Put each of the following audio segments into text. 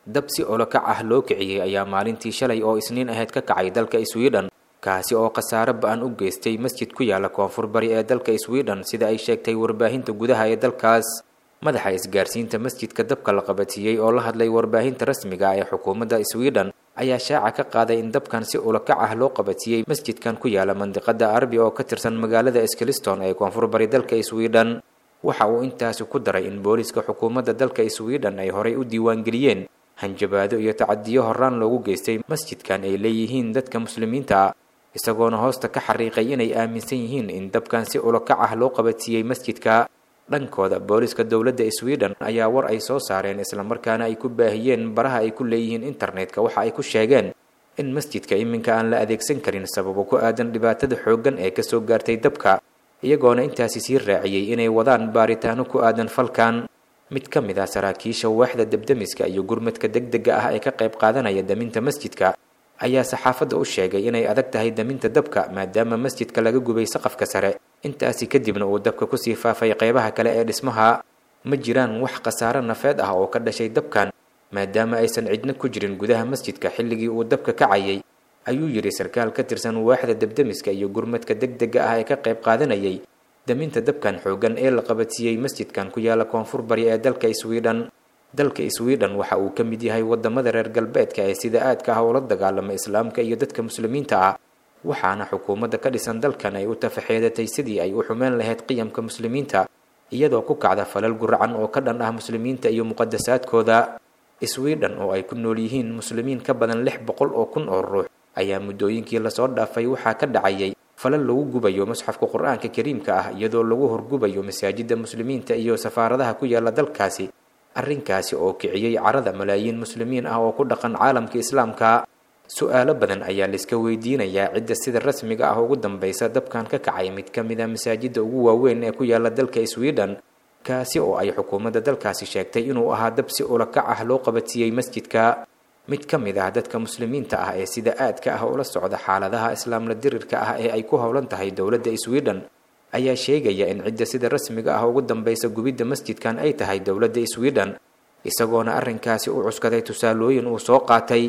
dab si olokac ah loo kiciyey ayaa maalintii shalay oo isniin ahayd ka kacay dalka sweden kaasi oo khasaare ba-an u geystay masjid ku yaala koonfur bari ee dalka sweden sida ay sheegtay warbaahinta gudaha ee dalkaas madaxa isgaarsiinta masjidka dabka la qabatiyey oo la hadlay warbaahinta rasmiga ee xukuumadda sweden ayaa shaaca ka qaaday in dabkan si ulakac ah loo qabatiyey masjidkan ku yaala mandiqada arbi oo ka tirsan magaalada skliston ee koonfur bari dalka sweden waxa uu intaasi ku daray in booliska xukuumadda dalka sweden ay horay u diiwaangeliyeen hanjabaado iyo tacadiyo horaan loogu geystay masjidkan ay leeyihiin dadka muslimiinta ah isagoona hoosta ka xariiqay inay aaminsan yihiin in dabkan si ulakac ah loo qabatiyey masjidka dhankooda booliska dowladda sweden ayaa war ay soo saareen islamarkaana ay ku baahiyeen baraha ay ku leeyihiin internetka waxa ay ku sheegeen in masjidka iminka aan la adeegsan karin sababo ku aadan dhibaatada xooggan ee kasoo gaartay dabka iyagoona intaasi sii raaciyey inay wadaan baaritaano ku aadan falkan mid ka mid ah saraakiisha waaxda debdemiska iyo gurmadka deg dega ah ee ka qayb qaadanaya daminta masjidka ayaa saxaafadda u sheegay inay adag tahay daminta dabka maadaama masjidka laga gubay saqafka sare intaasi kadibna uu dabka kusii faafay qeybaha kale ee dhismaha ma jiraan wax khasaare nafeed ah oo ka dhashay dabkan maadaama aysan cidna ku jirin gudaha masjidka xilligii uu dabka kacayay ayuu yidhi sarkaal ka tirsan waaxda debdemiska iyo gurmadka deg dega ah ee ka qayb qaadanayay daminta dabkan xoogan ee la qabatiyey masjidkan ku yaala koonfur bari ee dalka sweden dalka sweden waxa uu ka mid yahay wadamada reer galbeedka ee sida aadka ah ula dagaalama islaamka iyo dadka muslimiinta ah waxaana xukuumadda ka dhisan dalkan ay u tafaxeedatay sidii ay u xumeen lahayd qiyamka muslimiinta iyadoo ku kacda falal guracan oo ka dhan ah muslimiinta iyo muqadasaadkooda sweden oo ay ku nool yihiin muslimiin ka badan lix boqol oo kun oo ruux ayaa muddooyinkii lasoo dhaafay waxaa ka dhacayay falal lagu gubayo musxafka qur-aanka kariimka ah iyadoo lagu horgubayo masaajidda muslimiinta iyo safaaradaha ku yaala dalkaasi arrinkaasi oo kiciyey carada malaayiin muslimiin ah oo ku dhaqan caalamka islaamka su-aalo badan ayaa laiska weydiinayaa cidda sida rasmiga ah ugu dambaysa dabkan ka kacay mid ka mid a masaajidda ugu waaweyn ee ku yaala dalka sweden kaasi oo ay xukuumadda dalkaasi sheegtay inuu ahaa dab si ulakac ah loo qabatiyey masjidka mid ka mid ah dadka muslimiinta ah ee sida aadka ah ula socda xaaladaha islaamla dirirka ah ee ay ku howlan tahay dowladda sweden ayaa sheegaya in cidda sida rasmiga ah ugu dambaysa gubidda masjidkan ay tahay dowladda sweden isagoona arrinkaasi u cuskaday tusaalooyin uu soo qaatay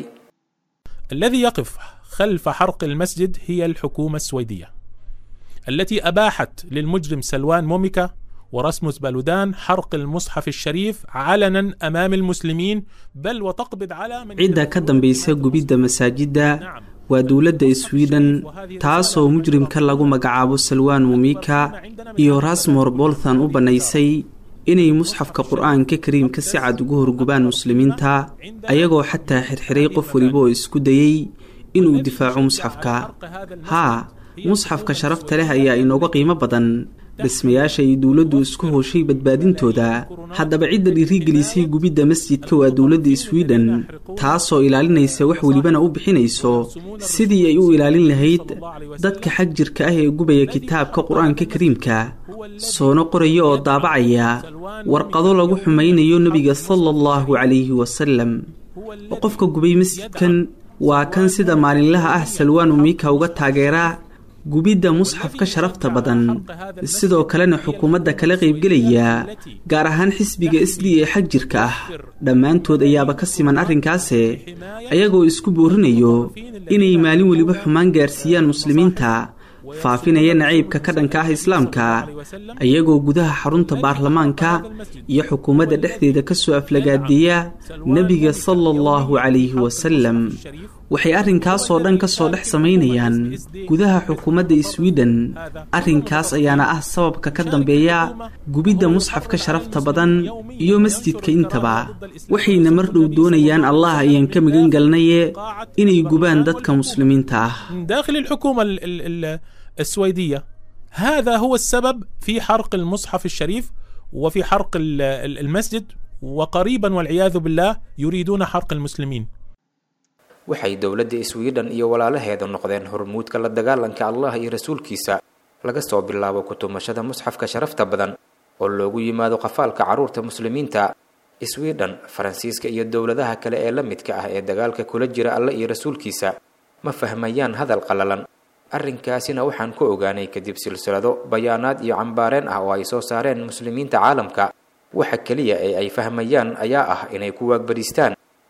الذي يقف خلف حرق المسجد هي الحكومة السويدية التي أباحت للمجرم سلوان موميكا ورسموس بالودان حرق المصحف الشريف علنا أمام المسلمين بل وتقبض على من cidda ka dambaysa gubidda masaajidda waa dowladda sweden taasoo mujrimka lagu magacaabo salwaan mumika iyo rasmor bolthan u bannaysay inay musxafka qur-aanka kariimka si cad ugu horgubaan muslimiinta ayagoo xataa xirxiray qof weliba oo isku dayey inuu difaaco musxafka haa musxafka sharafta leh ayaa inooga qiimo badan dhismayaasha ay dowladdu isku hooshay badbaadintooda haddaba cidda dhiirigelisay gubidda masjidka waa dowladda sweden taasoo ilaalinaysa wax welibana u bixinayso sidii ay u ilaalin lahayd dadka xag jirka ah ee gubaya kitaabka qur-aanka kariimka soona qoraya oo daabacaya warqado lagu xumaynayo nebiga sala allahu calayhi wasalam qofka gubay masjidkan waa kan sida maalinlaha ah salwaan umika uga taageera gubidda musxafka sharafta badan sidoo kalena xukuumadda kala qaybgelaya gaar ahaan xisbiga s d ee xag jirka ah dhammaantood ayaaba ka siman arrinkaase ayagoo isku boorinayo inay maalin weliba xumaan gaarsiiyaan muslimiinta faafinaya nacaybka ka dhanka ah islaamka ayagoo gudaha xarunta baarlamaanka iyo xukuumadda dhexdeeda ka soo aflagaadeeya nebiga sala allahu calayhi wasalam waxay arrinkaasoo dhan ka soo dhex samaynayaan gudaha xukuumadda sweden arrinkaas ayaana ah sababka ka dambeeya gubidda musxafka sharafta badan iyo masjidka intaba waxayna mar dhow doonayaan allah ayaan ka magan galnaye inay gubaan dadka muslimiinta ah داخل الحكومة ال- ال- ال- السويدية هذا هو السبب في حرق المصحف الشريف وفي حرق ال- ال- المسجد وقريبا والعياذ بالله يريدون حرق المسلمين waxay dowladda sweden iyo walaalaheeda noqdeen hormuudka la dagaalanka allah iyo rasuulkiisa laga soo bilaabo kutumashada musxafka sharafta badan oo loogu yimaado qafaalka carruurta muslimiinta sweden faransiiska iyo dowladaha kale ee la midka ah ee dagaalka kula jira alle iyo rasuulkiisa ma fahmayaan hadal qallalan arrinkaasina waxaan ku ogaanay kadib silsilado bayaanaad iyo cambaareen ah oo ay soo saareen muslimiinta caalamka waxa keliya ee ay fahmayaan ayaa ah inay ku waagbadhiistaan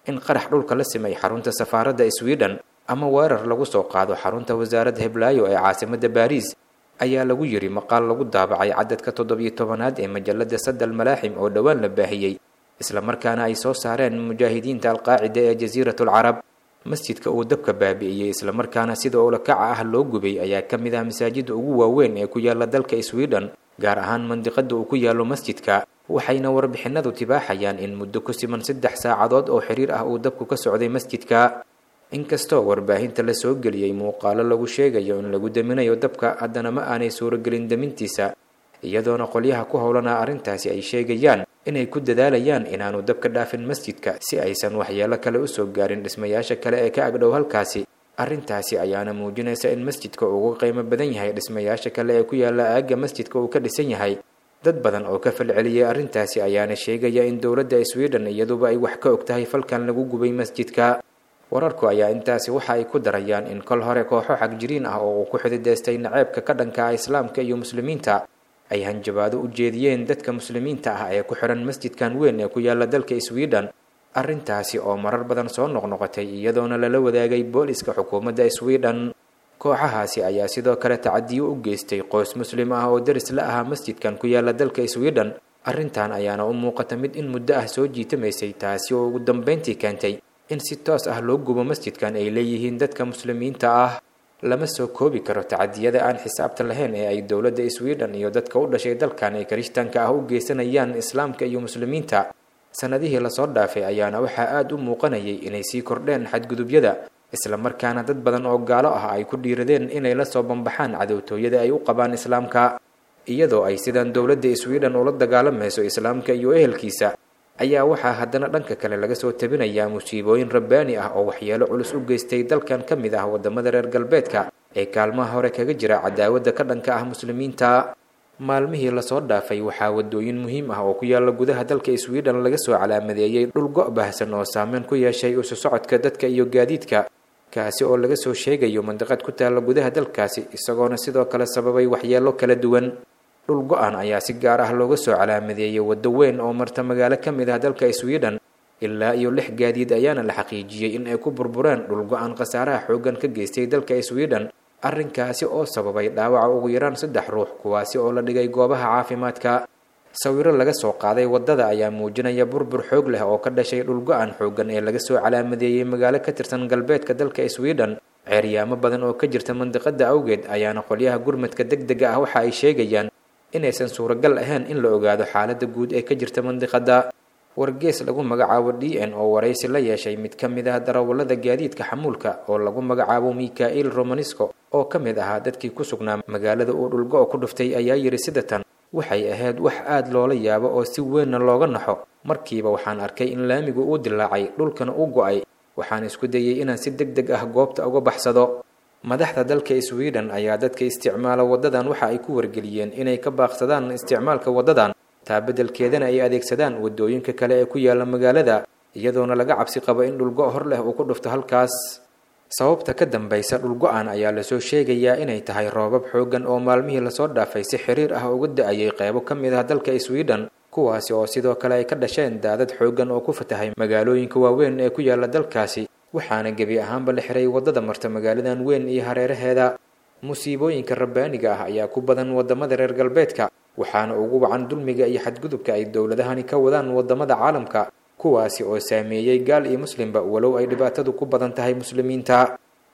in qarax dhulka la simay xarunta safaaradda sweden ama weerar lagu soo qaado xarunta wasaaradda heblaayo ee caasimadda baariis ayaa lagu yiri maqaal lagu daabacay cadadka toddobiyo tobanaad ee majalada sadal malaaxim oo dhowaan la baahiyey islamarkaana ay soo saareen mujaahidiinta alqaacida ee jasiiratul carab masjidka uu dabka baabi'iyey islamarkaana sida ulakaca ah loo gubay ayaa ka mid ah masaajida ugu waaweyn ee ku yaala dalka sweden gaar ahaan mandiqada uu ku yaalo masjidka waxayna warbixinadu tibaaxayaan in muddo ku siman saddex saacadood oo xiriir ah uu dabku ka socday masjidka inkastoo warbaahinta la soo geliyey muuqaalo lagu sheegayo in lagu daminayo dabka haddana ma aanay suuragelin damintiisa iyadoona qolyaha ku howlanaa arrintaasi ay sheegayaan inay ku dadaalayaan inaanu dabka dhaafin masjidka si aysan waxyeelo kale usoo gaarin dhismayaasha kale ee ka agdhow halkaasi arrintaasi ayaana muujinaysa in masjidka ugu qiimo badan yahay dhismayaasha kale ee ku yaala aagga masjidka uu ka dhisan yahay dad badan oo ka falceliyey arrintaasi ayaana sheegaya in dowladda sweden iyaduba ay wax ka og tahay falkan lagu gubay masjidka wararku ayaa intaasi waxa ay ku darayaan in kol hore kooxo xagjiriin ah oo uu ku xididaystay naceebka ka dhanka ah islaamka iyo muslimiinta ay hanjabaado u jeediyeen dadka muslimiinta ah ee ku xihan masjidkan weyn ee ku yaala dalka sweden arrintaasi oo marar badan soo noqnoqotay iyadoona lala wadaagay booliska xukuumadda sweden kooxahaasi ayaa sidoo kale tacadiyo u geystay qoys muslim ah oo daris la ahaa masjidkan ku yaala dalka sweden arrintan ayaana u muuqata mid in muddo ah soo jiitamaysay taasi oo ugu dambeyntii keentay in si toos ah loo gubo masjidkan ay leeyihiin dadka muslimiinta ah lama soo koobi karo tacadiyada aan xisaabta lahayn ee ay dowladda sweden iyo dadka u dhashay dalkan ee kirishtaanka ah u geysanayaan islaamka iyo muslimiinta sanadihii lasoo dhaafay ayaana waxaa aada u muuqanayay inay sii kordheen xadgudubyada islamarkaana dad badan oo gaalo ah ay ku dhiiradeen inay la soo bambaxaan cadowtooyada ay u qabaan islaamka iyadoo ay sidan dowladda sweden ula dagaalamayso islaamka iyo ehelkiisa ayaa waxaa haddana dhanka kale laga soo tabinayaa musiibooyin rabbaani ah oo waxyeelo culus u geystay dalkan ka mid ah waddamada reer galbeedka ee kaalmaha hore kaga jira cadaawadda ka dhanka ah muslimiinta maalmihii lasoo dhaafay waxaa waddooyin muhiim ah oo ku yaala gudaha dalka sweden laga soo calaamadeeyey dhul go' baahsan oo saameyn ku yeeshay isu socodka dadka iyo gaadiidka kaasi oo laga soo sheegayo mandiqad ku taalla gudaha dalkaasi isagoona sidoo kale sababay waxyeelo kala duwan dhul go-an ayaa si gaar ah looga soo calaamadeeyey waddo weyn oo marta magaalo ka mid ah dalka sweden ilaa iyo lix gaadiid ayaana la xaqiijiyey in ay ku burbureen dhul go-an khasaaraha xooggan ka geystay dalka sweden arrinkaasi oo sababay dhaawaca ugu yaraan saddex ruux kuwaasi oo la dhigay goobaha caafimaadka sawiro laga soo qaaday waddada ayaa muujinaya burbur xoog leh oo ka dhashay dhul go-an xooggan ee laga soo calaamadeeyey magaalo ka tirsan galbeedka dalka sweden ceeryaamo badan oo ka jirta mandiqada awgeed ayaana qolyaha gurmadka deg dega ah waxa ay sheegayaan inaysan suuragal ahayn in la ogaado xaaladda guud ee ka jirta mandiqada wargees lagu magacaabo d n oo waraysi la yeeshay mid ka mid ah darawallada gaadiidka xamuulka oo lagu magacaabo mikhail romanisco oo ka mid ahaa dadkii ku sugnaa magaalada uu dhulgo-o ku dhuftay ayaa yidhi sida tan waxay ahayd wax aada loola yaabo oo si weynna looga naxo markiiba waxaan arkay in laamigu uu dilaacay dhulkana u go-ay waxaan isku dayey inaan si deg deg ah goobta uga baxsado madaxda dalka sweden ayaa dadka isticmaala waddadan waxa ay ku wargeliyeen inay ka baaqsadaan isticmaalka waddadan taa beddelkeedana ay adeegsadaan waddooyinka kale ee ku yaala magaalada iyadoona laga cabsi qabo in dhulgo hor leh uu ku dhufto halkaas sababta ka dambaysa dhulgo-an ayaa lasoo sheegayaa inay tahay roobab xooggan oo maalmihii lasoo dhaafay si xiriir ah uga da-ayay qeybo ka mid ah dalka sweden kuwaasi oo sidoo kale ay ka dhasheen daadad xooggan oo ku fatahay magaalooyinka waaweyn ee ku yaala dalkaasi waxaana gebi ahaanba la xiray waddada marta magaaladan weyn iyo hareeraheeda musiibooyinka rabbaaniga ah ayaa ku badan waddamada reer galbeedka waxaana ugu wacan dulmiga iyo xadgudubka ay dowladahani ka wadaan waddamada caalamka kuwaasi oo saameeyey gaal iyo muslimba walow ay dhibaatadu ku badan tahay muslimiinta